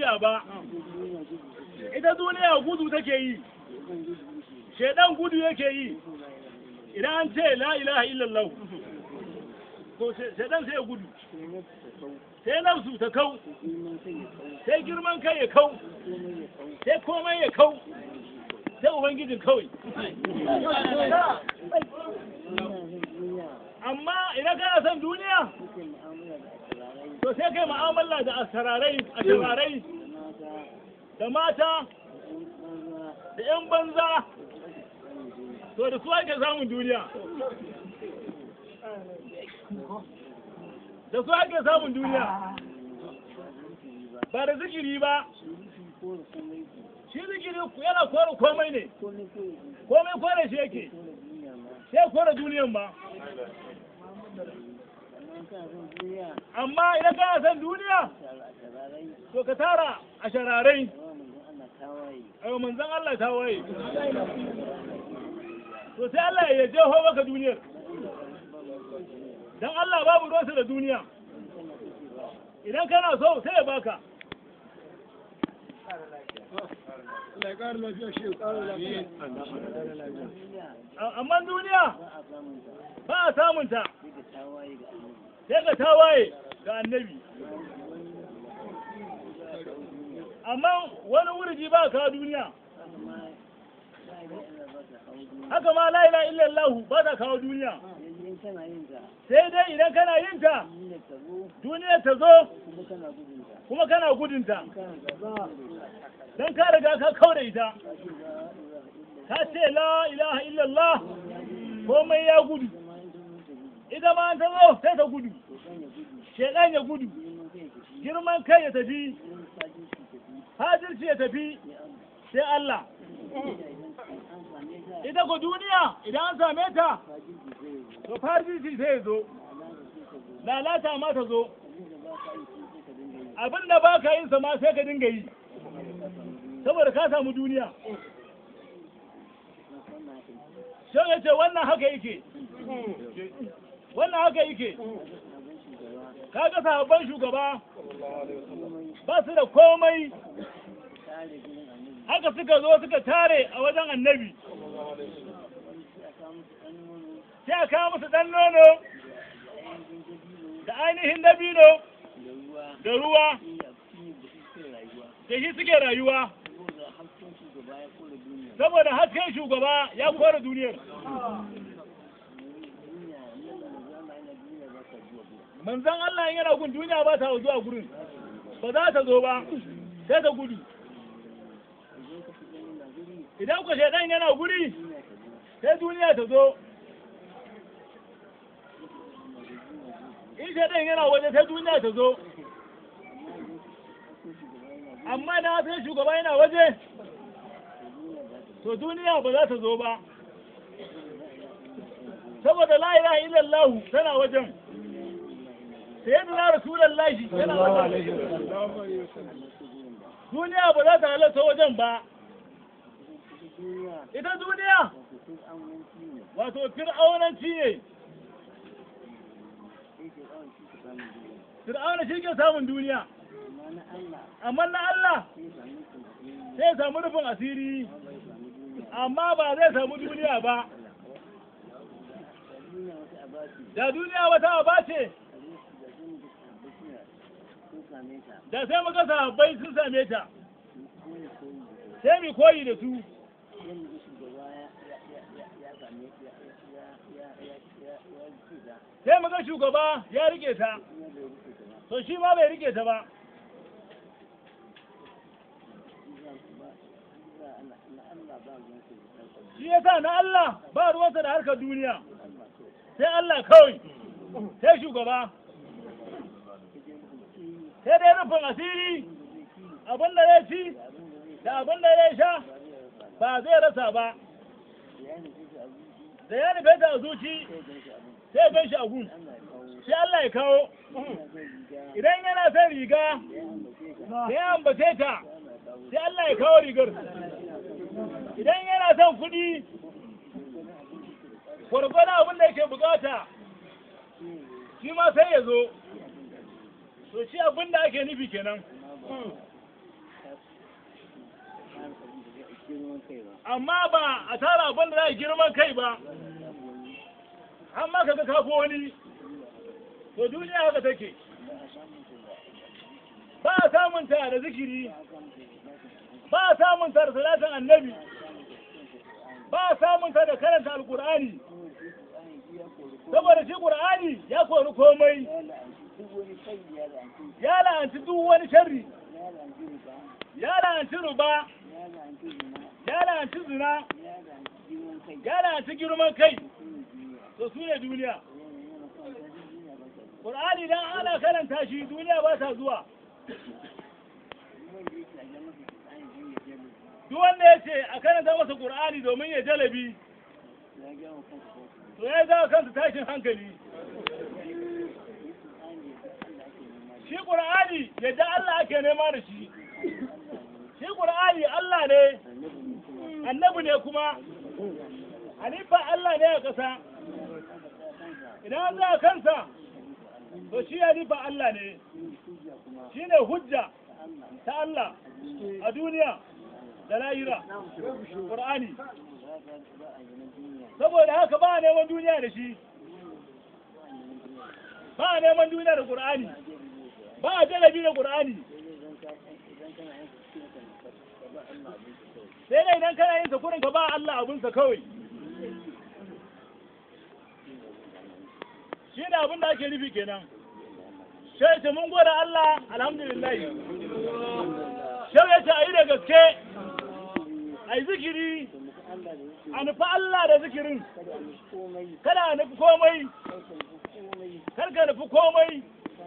duniya ba ita duniya gudu take yi shaidan gudu yake yi idan an ce la ilaha illallah to shaidan sai ya gudu sai nafsu ta kau sai girman kai ya kau sai komai ya kau sai ubangijin kawai amma idan kana son duniya to sai kai mu'amala da asararai asararai da mata da 'yan banza to da su ake samun duniya da su ake samun duniya ba da zikiri ba shi zikiri yana kore komai ne komai kore shi yake sai kore duniyan ba amma idan kana son duniya to ka tara a shararai a manzan Allah ta waye to sai Allah ya jeho maka duniyar dan Allah babu ruwansa da duniya idan kana so sai ya baka amma duniya ba a samunta sai ka tawaye ga annabi amma wani wurji ba ka duniya haka ma la ila illallah ba ta kawo duniya sai dai idan kana yin ta duniya ta zo kuma kana gudunta don ka riga ka kaure ita ka ce la ilaha illallah komai ya gudu ita ma ta zo sai ta gudu shekan ya gudu girman kai ya tafi hajirci ya tafi sai Allah ita ko duniya idan an same ta to farjiji sai ya zo lalata ma ta zo abin da ba ka yin sa ma sai ka dinga yi saboda ka samu duniya shan ya ce wannan haka yake wannan haka yake ka ga sahabban shugaba ba su da komai haka suka zo suka tare a wajen annabi sai a kawo musu ɗan nono da ainihin dabino da ruwa da shi suke rayuwa saboda hasken shugaba ya kore duniyar manzan Allah yana gun duniya ba ta zuwa gurin ba za ta zo ba sai ta gudu idan ku shaidan yana guri sai duniya ta zo in shaidan yana waje sai duniya ta zo amma da sai shugaba yana waje to duniya ba za ta zo ba saboda la ilaha illallah tana wajen sayyidina rasulullahi yana wajen duniya ba za ta halatta wajen ba ita duniya wato fir'aunanci ne fir'auna shi ke samun duniya amma na Allah sai samu rufin asiri amma ba zai samu duniya ba da duniya wata aba ce da sai muka sahabbai sun same ta sai mu koyi da su sai muga shugaba ya rike ta to shi ma bai rike ta ba shi ya sa na Allah ba ruwansa da harkar duniya sai Allah kawai sai shugaba sai dai rufin asiri abin da ya ci da abin da ya sha ba zai rasa ba da ya nufe ta a zuci sai gan shi a gun sai Allah ya kawo idan yana son riga sai ya ambace ta sai Allah ya kawo rigar idan yana son kuɗi gwargwada abin da yake bukata shi ma sai ya zo to shi abin da ake nufi kenan amma ba a tara abin da za a girman kai ba amma kaga kafo wani to duniya haka take ba a samun ta da zikiri ba a samun ta da salatin annabi ba a samun ta da karanta alkur'ani saboda shi qur'ani ya kori komai ya la'anci duk wani sharri ya la'anci ruba ya la'anci zina ya la'anci girman kai to su ne duniya Qur'ani dan ana karanta shi duniya ba ta zuwa duk wanda ya ce a karanta masa Qur'ani domin ya jalabi to ya zama kansa tashin hankali shi Qur'ani yadda Allah ake nema da shi shi Qur'ani Allah ne annabi ne kuma halifa Allah ne a ƙasa idan za a kansa to shi halifa Allah ne shi ne hujja ta Allah a duniya da lahira Qur'ani saboda haka ba a neman duniya da shi ba a neman duniya da Qur'ani ba a jalabi da Qur'ani sai dai idan kana yin sakurin ka ba Allah abinsa kawai shi ne abin da ake nufi kenan shai ce mun gode Allah alhamdulillah shai ya ce a yi da gaske a yi zikiri a nufi Allah da zikirin kada a nufi komai kar ka nufi komai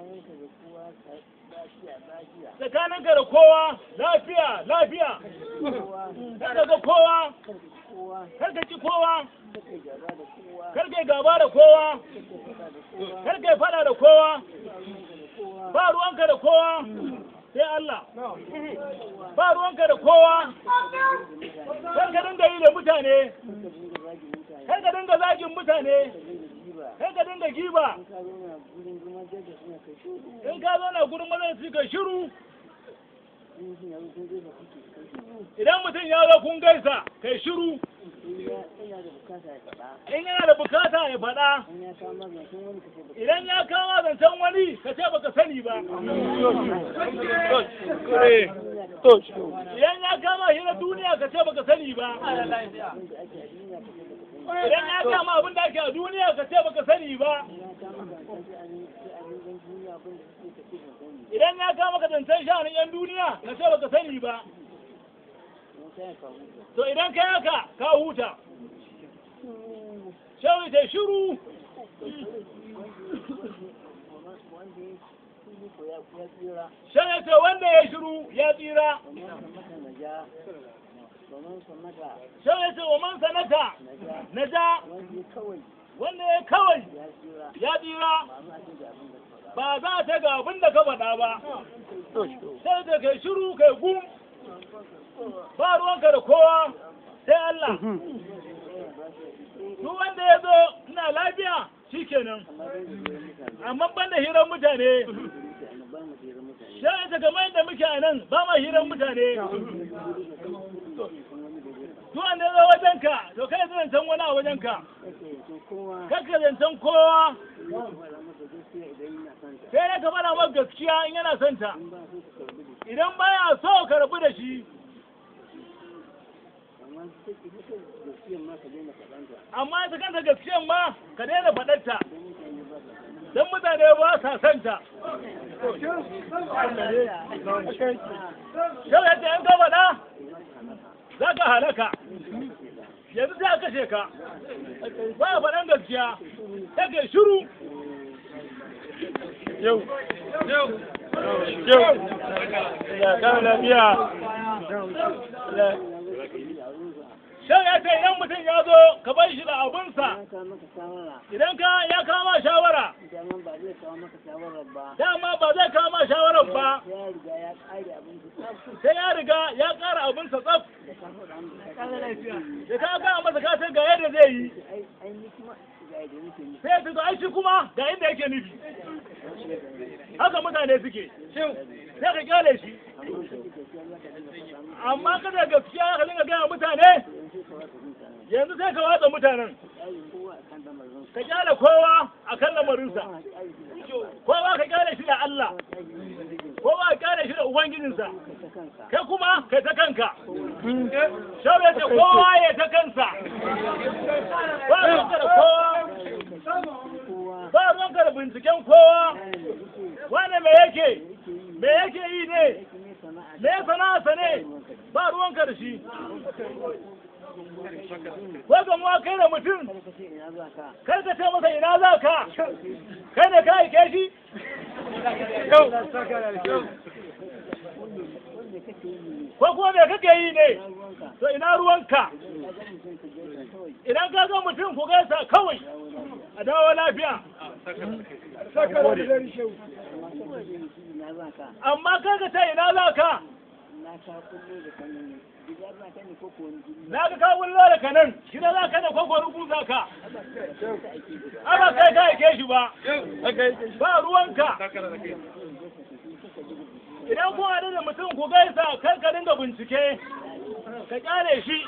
tsakaninka da kowa lafiya lafiya kar ka ga kowa kar ka ci kowa kar ka gaba da kowa kar ka fada da kowa ba ruwanka da kowa sai Allah ba ruwanka da kowa kar ka dinga yi da mutane kar ka dinga zagin mutane kar ka dinga giba in ka zo na gurin mazan su ka shiru idan mutum ya zo kun gaisa kai shiru in yana da bukata ya faɗa idan ya kama zancen wani ka ce baka sani ba idan ya kama shi na duniya ka ce baka sani ba idan ya kama abin da ake a duniya ka ce baka sani ba idan ya kama ka zancen shanin yan duniya ka ce baka sani ba to idan ka haka ka huta shawi ta shiru shawi ta wanda ya shiru ya tsira shawi ta wa man sanata na ja wanda ya kawai ya tsira ba za ta ga abin da ka faɗa ba sai da kai shiru kai gum ba ruwanka da kowa sai Allah duk wanda ya zo ina lafiya shi kenan amma ban da hirar mutane sai ta kamar yadda muke a nan ba ma hirar mutane duk wanda ya zo wajenka to kai zancen wani a wajenka kakka zancen kowa sai dai ka faɗa maka gaskiya in yana son ta idan baya so ka rabu da shi amma ita kanta gaskiyan ma ka daina faɗarta don mutane ba sa son ta shau yadda yan ka faɗa za ka halaka yanzu sai a kashe ka ba a faɗan gaskiya sai ka shiru yau yau yau ya kawo lafiya shan ya ce idan mutum ya zo ka bar shi da abinsa idan ka ya kama shawara dama ba zai kama shawarar ba sai ya riga ya ƙara abinsa tsaf da ka ga masa kasan ga yadda zai yi sai ya tuzo aishi kuma ga inda yake nufi haka mutane suke sai ka kyale shi amma kada gaskiya ka dinga gaya mutane yanzu sai ka watsa mutanen ka kyale kowa a kan lamarinsa kowa ka kyale shi da Allah kowa ka kyale shi da ubangijinsa kai kuma kai ta kanka shau ya ce kowa ya ta kansa ba ruwanka da kowa ba ruwanka da binciken kowa wane me yake me yake yi ne me sana'arsa ne ba ruwanka da shi ko gamuwa kai da mutum kai ka ce masa ina za ka kai ne ka aike shi ko kuma me kake yi ne to ina ruwanka idan ka ga mutum ku gaisa kawai a dawo lafiya amma kai ka ce ina za ka na ga ka wullo da kanan shi da za ka da kwakwa rubu za ka aba kai ka aike shi ba ba ruwanka idan kun haɗu da mutum ku gaisa kar ka dinga bincike ka kyale shi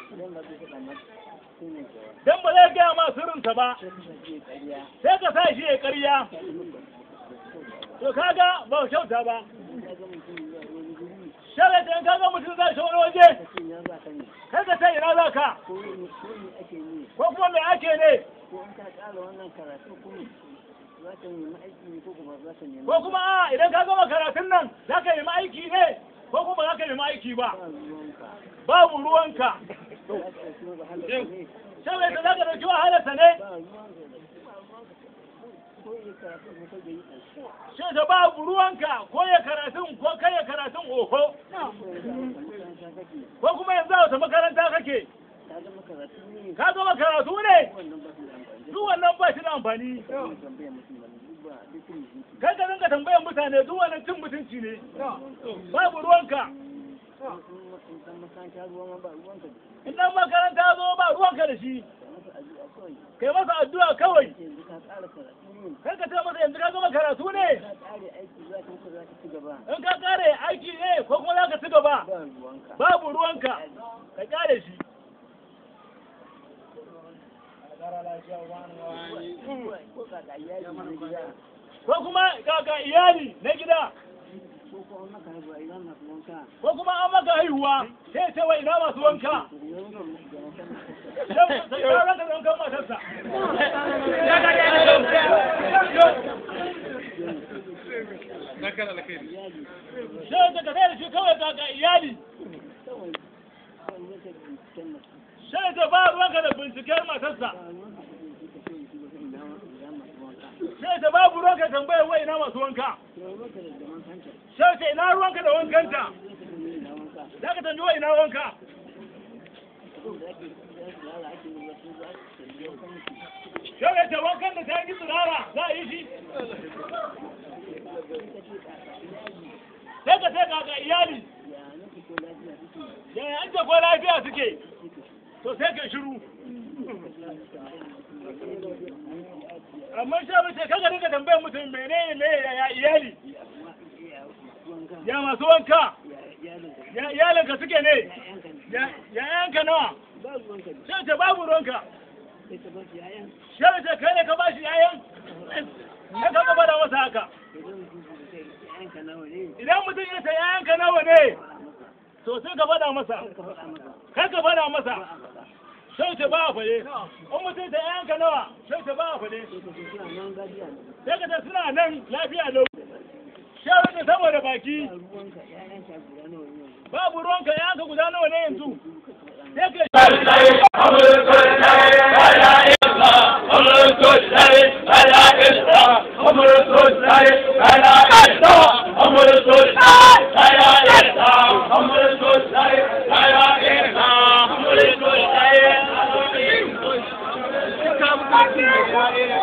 dan ba zai gaya ma sirrinsa ba sai ka sa shi ya ƙarya to kaga ba kyauta ba shara da ka ga mutum zai wani waje kai ka sai ina za ka ko kuma me ake ne ko kuma a idan ka gama karatun nan za ka nemi aiki ne ko kuma za ka nemi aiki ba babu ruwanka shara da za ka dauki wahalarsa ne Shi da babu ruwanka ko ya karatun ko kai ya karatun oho. Ko kuma yanzu a wata makaranta kake. Ka gama karatu ne? Duk wannan ba shi da amfani. Kai ka dinga tambayan mutane duk wannan cin mutunci ne. Babu ruwanka. In dan makaranta zo ba ruwanka da shi. Kai masa addu'a kawai. Kai ka ce masa yanzu ka gama karatu ne? In ka kare aiki ne ko kuma za ka ci gaba? Babu ruwanka. Ka kare shi. Ko kuma kaka iyali na gida. Ko kuma an maka haihuwa sai ce wa ina masu wanka. Sai ya raka wankan matarsa. Sai daga da shi kawai kaka iyali. Sai ta ba ruwanka da binciken matarsa. Sai ta babu ruwanka tambayar wa ina masu wanka. Sai ta ina ruwanka da wankanta. Za ka tambayi wa ina wanka. Sai ta wankan da ta yi tsirara za a yi shi. Sai ka sai ga iyali. Yaya an ko lafiya suke. To sai ka shiru. amma sha mace kaga dinga tambayar mutum menene ne ya iyali ya masu wanka ya iyalinka suke ne ya yanka nawa sai ce babu ruwanka sai mace kai ne ka ba shi yayan ya ka gaba da masa haka idan mutum ya ce yayanka nawa ne to sai ka faɗa masa kai ka faɗa masa sai ta ba a fade in mutum ta yanka nawa sai ta ba a fade sai ka ta suna nan lafiya lau shawar da saboda baki babu ruwanka yanka guda nawa ne yanzu sai ka Thank you.